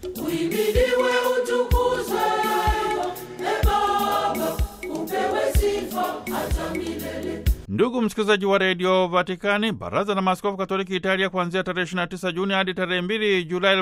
Uhimidiwe, utukuzwe, e Baba, upewe sifa hata milele. Ndugu msikilizaji wa redio Vatikani, baraza la maaskofu katoliki Italia kuanzia tarehe 29 Juni hadi tarehe 2 Julai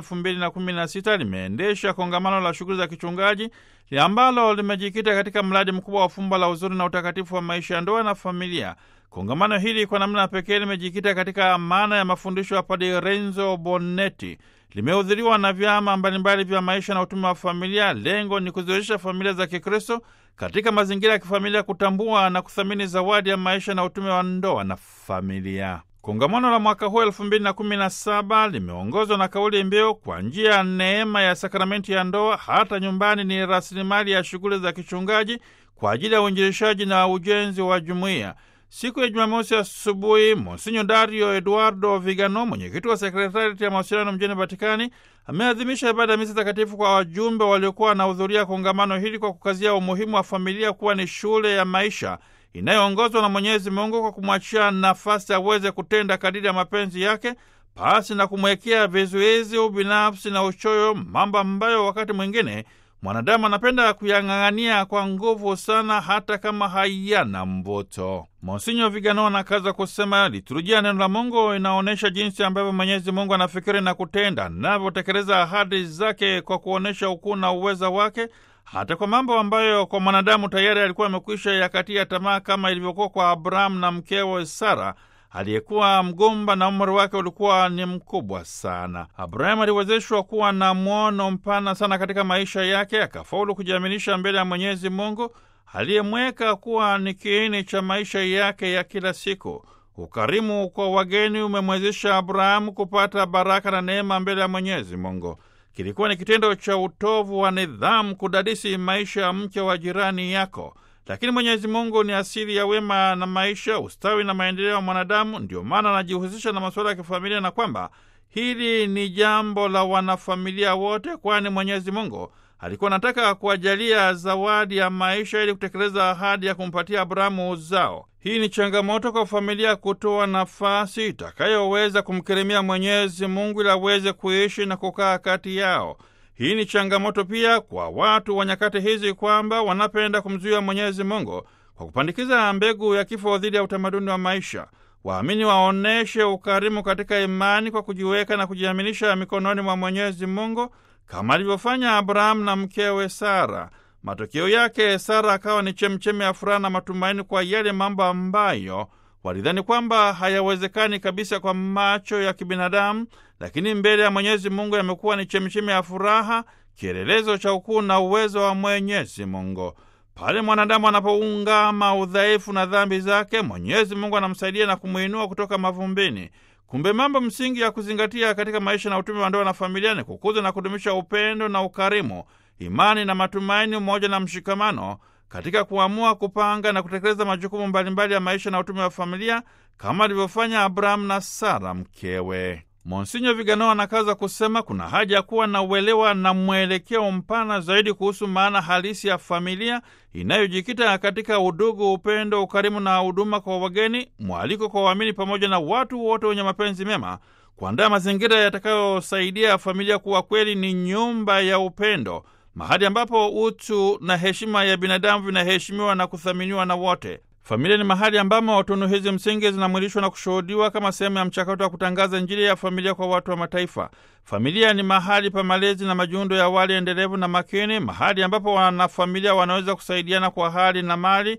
2016 limeendesha kongamano la shughuli za kichungaji ambalo limejikita katika mradi mkubwa wa fumbo la uzuri na utakatifu wa maisha ya ndoa na familia. Kongamano hili kwa namna pekee limejikita katika maana ya mafundisho ya Padre Renzo Bonetti. Limehudhuriwa na vyama mbalimbali vya maisha na utume wa familia. Lengo ni kuziwezesha familia za Kikristo katika mazingira ya kifamilia kutambua na kuthamini zawadi ya maisha na utume wa ndoa na familia. Kongamano la mwaka huu elfu mbili na kumi na saba limeongozwa na kauli mbiu kwa njia ya neema ya sakramenti ya ndoa, hata nyumbani ni rasilimali ya shughuli za kichungaji kwa ajili ya uinjilishaji na ujenzi wa jumuiya. Siku ya Jumamosi asubuhi, Monsinyo Dario Eduardo Vigano, mwenyekiti wa sekretariati ya mawasiliano mjini Vatikani, ameadhimisha ibada ya misa takatifu kwa wajumbe waliokuwa wanahudhuria kongamano hili kwa kukazia umuhimu wa familia kuwa ni shule ya maisha inayoongozwa na Mwenyezi Mungu kwa kumwachia nafasi aweze kutenda kadiri ya mapenzi yake pasi na kumwekea vizuizi, ubinafsi na uchoyo, mambo ambayo wakati mwingine mwanadamu anapenda kuyang'ang'ania kwa nguvu sana, hata kama hayana mvuto. Monsinyo Vigano anakaza kusema liturujia neno la Mungu inaonyesha jinsi ambavyo Mwenyezi Mungu anafikiri na kutenda, anavyotekeleza ahadi zake kwa kuonyesha ukuu na uweza wake hata kwa mambo ambayo kwa mwanadamu tayari alikuwa amekwisha yakatia tamaa, kama ilivyokuwa kwa Abrahamu na mkewe Sara aliyekuwa mgumba na umri wake ulikuwa ni mkubwa sana. Abrahamu aliwezeshwa kuwa na mwono mpana sana katika maisha yake, akafaulu kujiaminisha mbele ya Mwenyezi Mungu aliyemweka kuwa ni kiini cha maisha yake ya kila siku. Ukarimu kwa wageni umemwezesha Abrahamu kupata baraka na neema mbele ya Mwenyezi Mungu. Kilikuwa ni kitendo cha utovu wa nidhamu kudadisi maisha ya mke wa jirani yako, lakini Mwenyezi Mungu ni asili ya wema na maisha, ustawi na maendeleo ya mwanadamu. Ndio maana anajihusisha na masuala ya kifamilia, na kwamba hili ni jambo la wanafamilia wote, kwani Mwenyezi Mungu alikuwa anataka kuwajalia zawadi ya maisha ili kutekeleza ahadi ya kumpatia Abrahamu uzao. Hii ni changamoto kwa familia kutoa nafasi itakayoweza kumkirimia Mwenyezi Mungu ili aweze kuishi na kukaa kati yao. Hii ni changamoto pia kwa watu wa nyakati hizi kwamba wanapenda kumzuia Mwenyezi Mungu kwa kupandikiza mbegu ya kifo dhidi ya utamaduni wa maisha. Waamini waoneshe ukarimu katika imani kwa kujiweka na kujiaminisha mikononi mwa Mwenyezi Mungu kama alivyofanya Abrahamu na mkewe Sara. Matokeo yake Sara akawa ni chemchemi ya furaha na matumaini kwa yale mambo ambayo walidhani kwamba hayawezekani kabisa kwa macho ya kibinadamu, lakini mbele ya Mwenyezi Mungu yamekuwa ni chemchemi ya furaha, kielelezo cha ukuu na uwezo wa Mwenyezi Mungu. Pale mwanadamu anapoungama udhaifu na dhambi zake, Mwenyezi Mungu anamsaidia na kumwinua kutoka mavumbini. Kumbe mambo msingi ya kuzingatia katika maisha na utume wa ndoa na familia ni kukuza na kudumisha upendo na ukarimu, imani na matumaini, umoja na mshikamano katika kuamua, kupanga na kutekeleza majukumu mbalimbali ya maisha na utume wa familia kama alivyofanya Abrahamu na Sara mkewe. Monsinyo Vigano anakaza kusema kuna haja ya kuwa na uelewa na mwelekeo mpana zaidi kuhusu maana halisi ya familia inayojikita katika udugu, upendo, ukarimu na huduma kwa wageni, mwaliko kwa waamini pamoja na watu wote wenye mapenzi mema, kuandaa mazingira yatakayosaidia familia kuwa kweli ni nyumba ya upendo, mahali ambapo utu na heshima ya binadamu vinaheshimiwa na kuthaminiwa na wote. Familia ni mahali ambamo tunu hizi msingi zinamwilishwa na kushuhudiwa kama sehemu ya mchakato wa kutangaza Injili ya familia kwa watu wa mataifa. Familia ni mahali pa malezi na majiundo ya awali endelevu na makini, mahali ambapo wanafamilia wanaweza kusaidiana kwa hali na mali,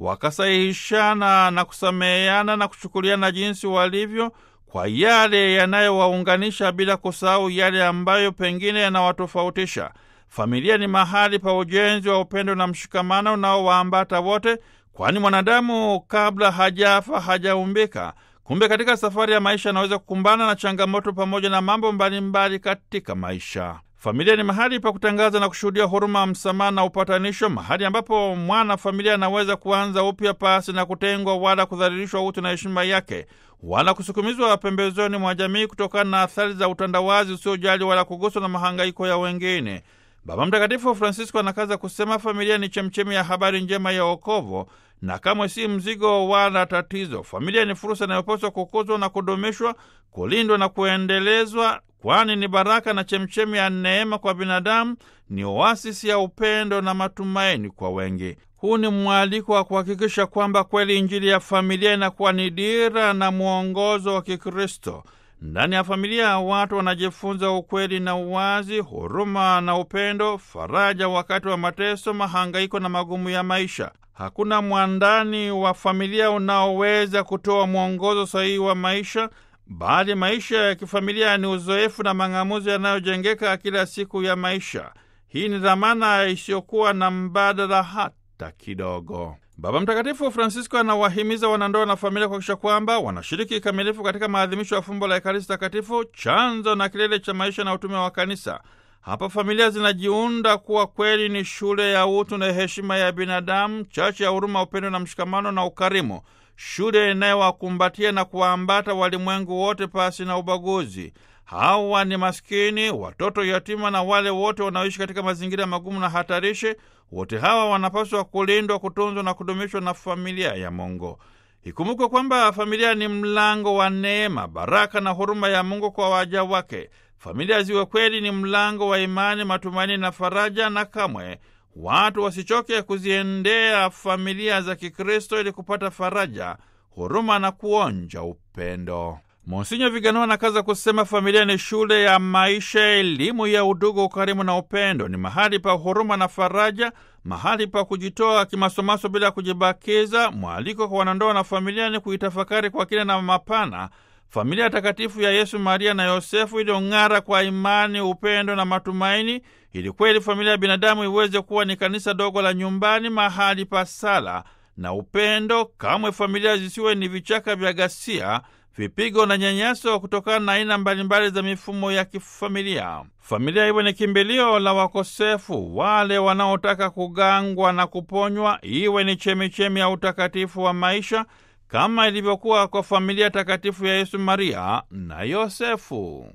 wakasahihishana na kusameheana na kuchukuliana jinsi walivyo kwa yale yanayowaunganisha bila kusahau yale ambayo pengine yanawatofautisha. Familia ni mahali pa ujenzi wa upendo na mshikamano unaowaambata wote kwani mwanadamu kabla hajafa hajaumbika. Kumbe katika safari ya maisha anaweza kukumbana na changamoto pamoja na mambo mbalimbali mbali katika maisha. Familia ni mahali pa kutangaza na kushuhudia huruma, msamaha na upatanisho, mahali ambapo mwana familia anaweza kuanza upya pasi na kutengwa wala kudhalilishwa utu na heshima yake wala kusukumizwa pembezoni mwa jamii kutokana na athari za utandawazi usiojali wala kuguswa na mahangaiko ya wengine. Baba Mtakatifu Francisco anakaza kusema familia ni chemchemi ya habari njema ya wokovu na kamwe si mzigo wala tatizo. Familia ni fursa inayopaswa kukuzwa na kudumishwa, kulindwa na kuendelezwa kwani ni baraka na chemchemi ya neema kwa binadamu, ni oasisi ya upendo na matumaini kwa wengi. Huu ni mwaliko wa kuhakikisha kwamba kweli Injili ya familia inakuwa ni dira na mwongozo wa Kikristo. Ndani ya familia watu wanajifunza ukweli na uwazi, huruma na upendo, faraja wakati wa mateso, mahangaiko na magumu ya maisha. Hakuna mwandani wa familia unaoweza kutoa mwongozo sahihi wa maisha, bali maisha ya kifamilia ni uzoefu na mang'amuzi yanayojengeka kila siku ya maisha. Hii ni dhamana isiyokuwa na mbadala hata kidogo. Baba Mtakatifu Francisco anawahimiza wanandoa na familia kuhakikisha kwamba wanashiriki kikamilifu katika maadhimisho ya fumbo la Ekaristi Takatifu, chanzo na kilele cha maisha na utume wa Kanisa. Hapa familia zinajiunda kuwa kweli ni shule ya utu na heshima ya binadamu, chache ya huruma, upendo na mshikamano na ukarimu, shule inayowakumbatia na kuwaambata walimwengu wote pasi na ubaguzi. Hawa ni maskini, watoto yatima na wale wote wanaoishi katika mazingira magumu na hatarishi. Wote hawa wanapaswa kulindwa, kutunzwa na kudumishwa na familia ya Mungu. Ikumbukwe kwamba familia ni mlango wa neema, baraka na huruma ya Mungu kwa waja wake. Familia ziwe kweli ni mlango wa imani, matumaini na faraja, na kamwe watu wasichoke kuziendea familia za Kikristo ili kupata faraja, huruma na kuonja upendo. Monsinyo Viganua anakaza kusema familia ni shule ya maisha, elimu ya udugu, ukarimu na upendo. Ni mahali pa huruma na faraja, mahali pa kujitoa kimasomaso bila kujibakiza. Mwaliko kwa wanandoa na familia ni kuitafakari kwa kina na mapana familia takatifu ya Yesu, Maria na Yosefu iliyong'ara kwa imani, upendo na matumaini, ili kweli familia ya binadamu iweze kuwa ni kanisa dogo la nyumbani, mahali pa sala na upendo. Kamwe familia zisiwe ni vichaka vya ghasia vipigo na nyanyaso kutokana na aina mbalimbali za mifumo ya kifamilia. Familia iwe ni kimbilio la wakosefu, wale wanaotaka kugangwa na kuponywa, iwe ni chemichemi ya utakatifu wa maisha kama ilivyokuwa kwa familia takatifu ya Yesu, Maria na Yosefu.